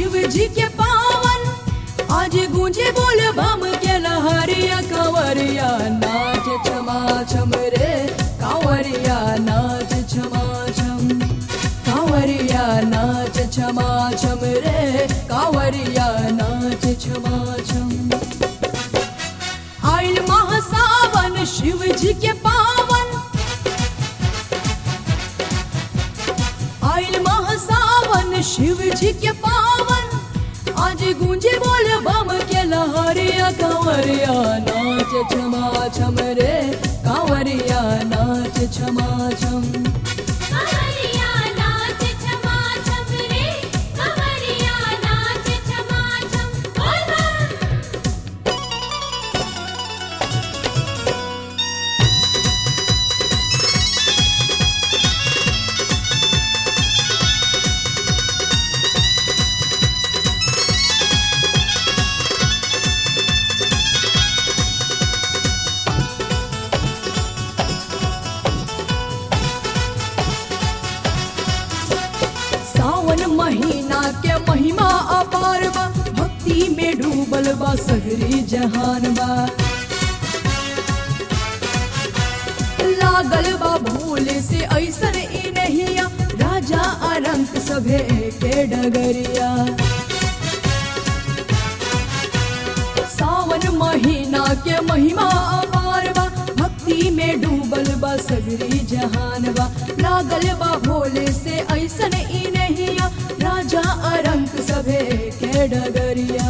शिव जी के पावन आज गूंजे बोल बम के लहरिया कंवरिया नाच छमा छम रे कंवरिया नाच छमा छम कांवरिया नाच छमा छम रे कांवरिया नाच छमा छम आइल महासावन शिव जी के पावन आइल महासावन शिव जी के पावन आज गूंजे बोल बम के लहरिया कांवरिया नाच छमा छम रे कांवरिया नाच छमा छम कवरिया नाच छमा छम रे कवरिया नाच छमा छम बोल बम सावन महीना के महिमा अपार बा भक्ति में डूबल बा सगरी जहान बा लागल बा भूल से ऐसन ई नहिया राजा अरंक सभे के डगरिया सावन महीना के महिमा अपार बा भक्ति में डूबल बा सगरी जहान बा लागल बा भोले से ऐसन ई नहिया राजा अरंक सभे के डगरिया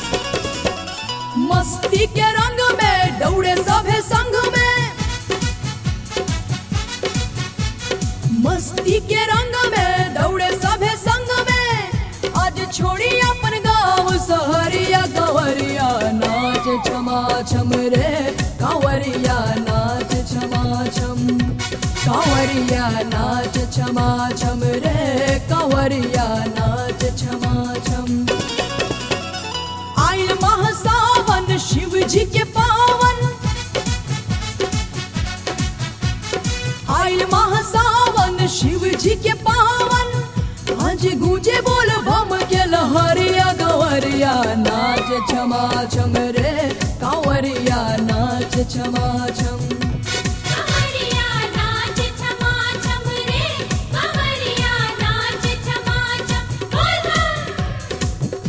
मस्ती के रंग में दौड़े सभे संग में मस्ती के रंग में दौड़े सभे संग में आज छोड़ी अपन गाँव सहरिया कंवरिया नाच छमा छम रे कंवरिया नाच छमा छम कंवरिया नाच छमा छम रे कंवरिया नाच छमा छम आइल महासावन शिव जी के पावन आइल महासावन शिव जी के पावन आज गूंजे बोल बम के लहरिया गवरिया नाच छमा छम रे कांवरिया नाच छमा छम कवरिया नाच छमा छम रे कवरिया नाच छमा छम बोल बम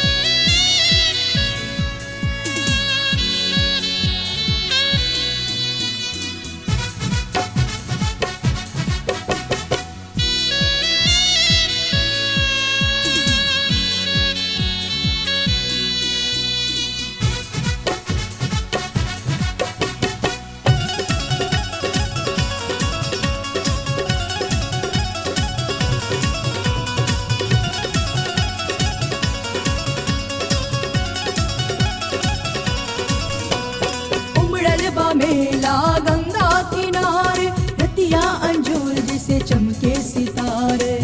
उमड़ल बा मेला गंगा किनारे रतिया अंजूर जिसे चमके सितारे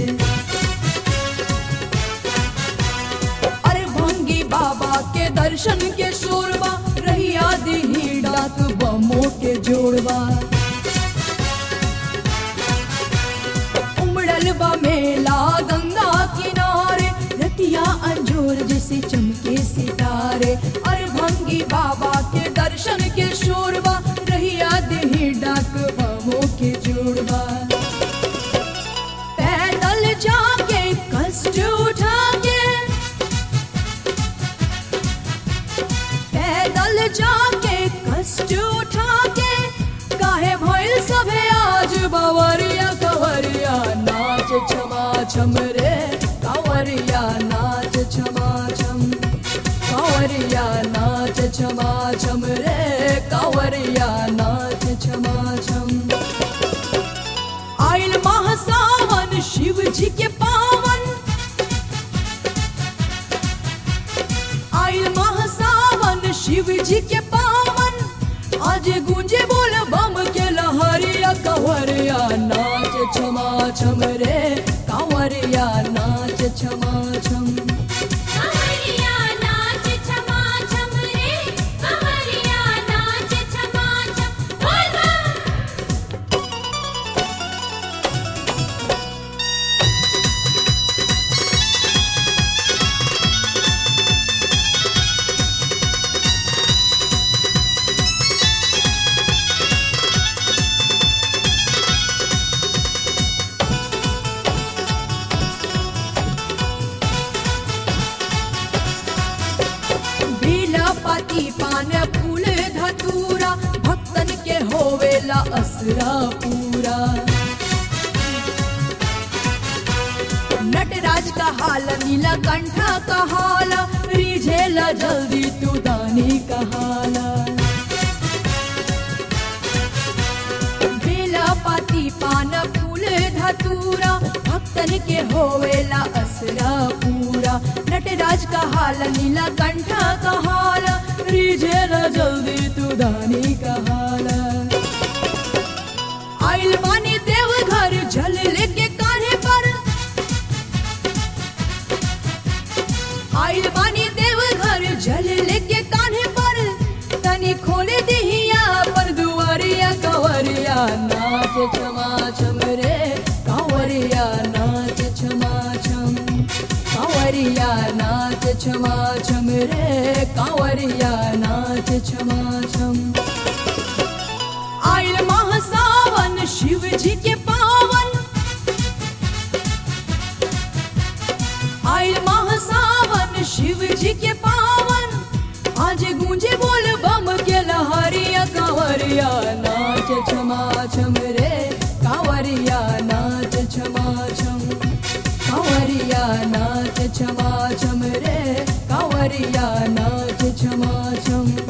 अरे भंगी बाबा के दर्शन के शोरबा रहिया दिही डाक बमो के जोड़बा उमड़ल बा मेला गंगा किनारे रतिया अंजोर जैसे चमके सितारे और भंगी बाबा के दर्शन के शोरबा रहिया देही डाक बमो के जोड़बा पैदल जाके कष्ट उठा के पैदल जाके कष्ट उठा के काहे भइल सभे आज बवरिया कंवरिया नाच छमा छम रे कंवरिया नाच छमा छम कंवरिया नाच छमा छम रे कंवरिया नाच छमा छम आइल महासावन शिव जी के पावन आइल महासावन शिव जी के पावन आज गूंजे बोल बम के लहरिया कंवरिया नाच छमा छम रे कंवरिया नाच छमा छम कवरिया नाच छमा छम रे कवरिया नाच छमा छम बोल बम असरा पूरा नटराज का हाल नीला कंठा का हाल रिझेला जल्दी तू दानी का हाल बेला पाती पान फूल धतूरा भक्तन के होवेला असरा पूरा नटराज का हाल नीला कंठा का हाल रिझेला जल्दी तू दानी का हाल आइल बानी देव घर जल लेके कान्हे पर आइल बानी देव घर जल लेके कान्हे पर तनी खोले दिहिया पर दुआरिया कंवरिया नाच छमा छम रे कंवरिया नाच छमा छम कंवरिया नाच छमा छम रे कंवरिया नाच छमा छम आइल माह सावन शिव जी के पावन आइल माह सावन शिव जी के पावन आज गूंजे बोल बम के लहरिया कांवरिया नाच छमा छम रे कांवरिया नाच छमा छम कांवरिया नाच छमा छम रे कांवरिया नाच छमा छम